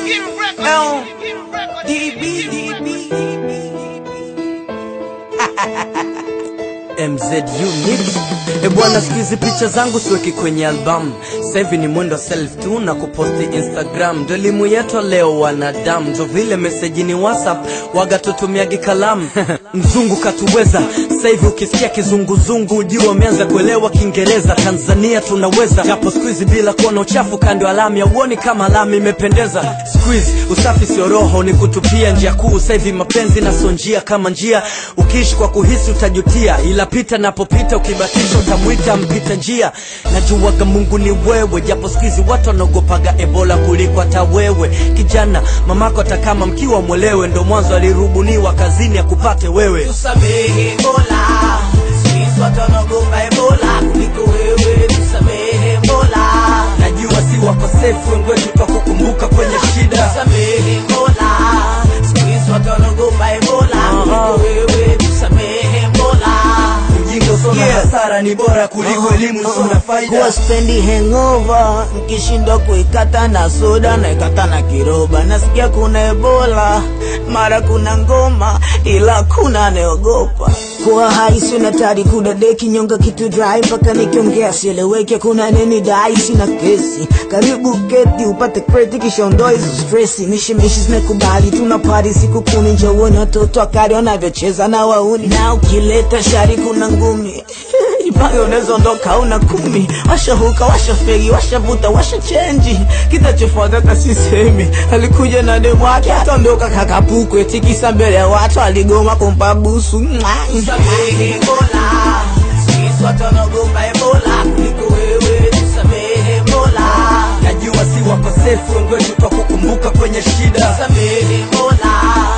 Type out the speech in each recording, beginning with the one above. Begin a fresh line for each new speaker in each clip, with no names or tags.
L DB DB MZ Unit. E bwana, siku hizi picha zangu siweki kwenye albamu, sasa hivi ni mwendo self tu na kuposti Instagram. Ndo elimu yetu leo wanadamu, ndo vile meseji ni WhatsApp, waga tutumiagi kalamu mzungu katuweza. Sasa hivi ukisikia kizunguzungu, ujue wameanza kuelewa Kiingereza. Tanzania tunaweza, japo siku hizi bila kuona uchafu kando alama ya uoni kama alama imependeza. Siku hizi usafi sio roho, ni kutupia njia kuu. Sasa hivi mapenzi na sio njia kama njia, ukiishi kwa kuhisi utajutia, ila pita napopita, ukibatisha utamwita mpita njia. Najuaga Mungu ni wewe, japo siku hizi watu wanaogopaga Ebola kuliko hata wewe. Kijana, mamako hata kama mkiwa mwelewe, ndo mwanzo alirubuniwa kazini akupate wewe.
Tusamehe Mola, sisi watu wanaogopa Ebola kuliko wewe. Tusamehe Mola,
Najua si wakosefu, wengi wetu twakukumbuka kwenye shida.
tusamehe Mola, sisi watu wanaogopa Ebola kuliko wewe. Tusamehe Mola,
Ujinga usio na hasara ni bora kuliko elimu usio na faida.
kuwa spendi hangover nkishindwa kuikata na soda na ikata na kiroba. Nasikia kuna Ebola, mara kuna ngoma, ila kuna anaogopa kuwa haisi na tari kudadeki nyonga kitu dry mpaka nikiongea sieleweke. Kuna nini dai, sina kesi, karibu keti upate kreti kisha ondoa hizo stresi. Mishimishi zimekubali tuna pari siku kuni, njooni watoto wakari wanavyocheza na wauni, na ukileta shari kuna ngumi Jipange unaweza ondoka una kumi, washahuka washafegi washavuta washa chenji, kitachofuata hata sisemi. Alikuja na demu wake ataondoka kakapukwe, tikisa mbele ya watu aligoma kumpa busu. Tusamehe Mola, sisi watu wanaogopa Ebola kuliko wewe. Tusamehe Mola,
Najua si wakosefu, wengi wetu twakukumbuka kwenye shida.
tusamehe Mola,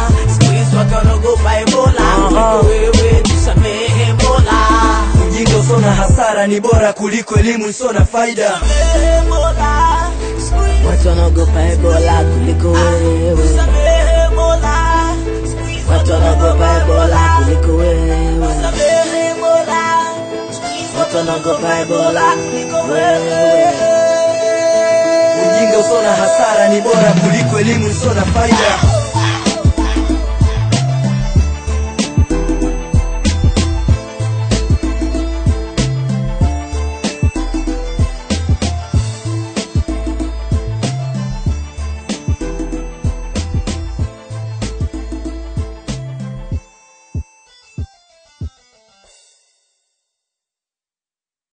sisi watu wanaogopa Ebola kuliko wewe. Tusamehe Mola.
Ujinga usio na hasara ni bora kuliko elimu isio na faida.
Watu wanaogopa Ebola kuliko wewe. Watu wanaogopa Ebola kuliko wewe. Watu wanaogopa Ebola kuliko wewe.
Ujinga usio na hasara ni bora kuliko elimu isio na faida.